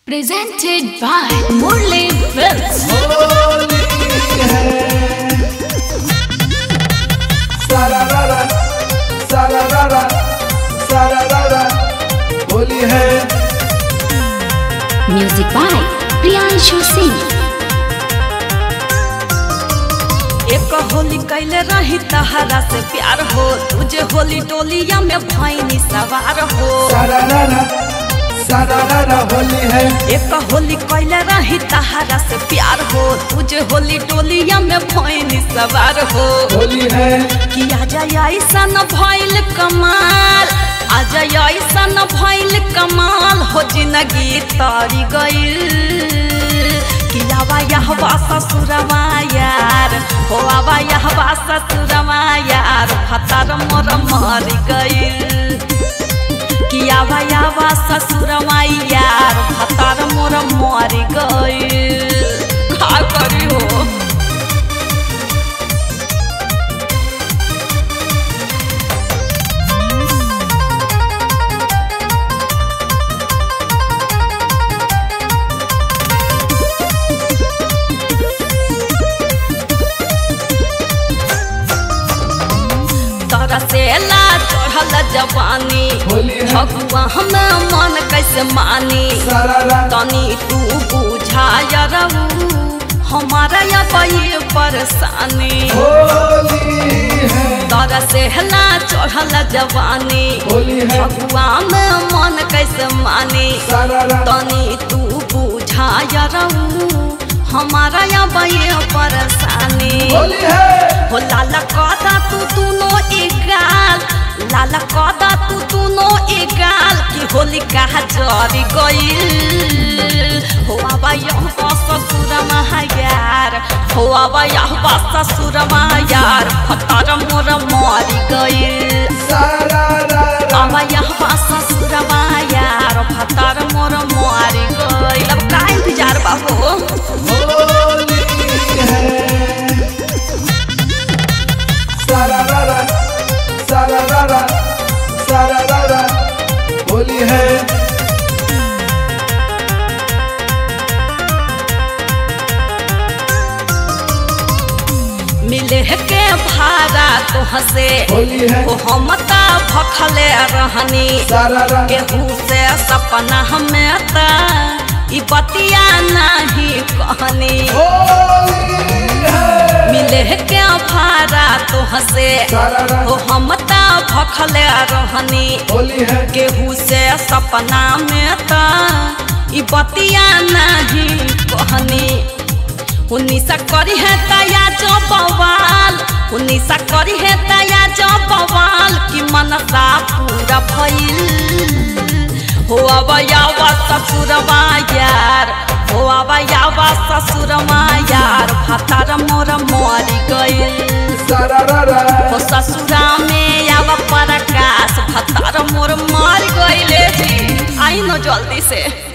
presented by Murli Films. Holi है सारा रारा सारा रारा सारा रारा होली है Music by Priyanshu Singh. एक होली कैले रही तहरा से प्यार हो तुझे होली टोलिया में भैनी सवार हो सारा रारा सारा रारा होली है एक होली कैले रही तहरा से प्यार हो तुझे होली टोलिया में भैनी सवार हो होली है कि आजा ऐसा न भइल कमाल आजा ऐसा न भइल कमाल हो जिंदगी तारी गइल कि आवा यहवा ससुरवा यार हो आवा यहवा ससुरवा यार फतार मोर मर गइल कि आवा यावा ससुरवा यार फतार मोर मर गइल का करी हो तोरा से ला चढ़ल जवानी होली है भगवा हमें मन कैसे मानी सारा रारा तनी तू बुझाय रहू हमारा या ये परेशानी होली है तोरा से ला चढ़ल जवानी होली है भगवा में मन कैसे मानी सारा रारा तनी तू बुझाय रहू हमारा या ये परेशानी होली है हो लाला कदा तू दोनों एगाल लाला कदा तू दोनों एगाल कि होली कहा जरी गइल हो आबा यह ससुर यार हो आबा यह ससुर यार फतार मोर मरी गइल सारा रारा आबा यह ससुर यार फतार मोर मरी गइल अब काहे इंतजार बा हो होली है सारा रारा सारा रारा सारा रारा होली है मिले के भाड़ा तो हसे होली है ओ हम त भखले रहनी सारा रारा केहू से सपना हमें त ई बतिया नहीं कहनी होली है मिले के भाड़ा तो हसे सारा ओ रारा हम त भखले रहनी होली है केहू से सपना में त ई बतिया नहीं कहनी उन्नीसा करी है तया जो बवाल उन्नीसा करी है तया जो बवाल कि मनसा पूरा भइल हो अब यावा ससुरवा यार हो अब यावा ससुरवा यार फतार मोर मरी गइल सारा रारा हो ससुरा में आवा प्रकाश फतार मोर मर गइले जी आई न जल्दी से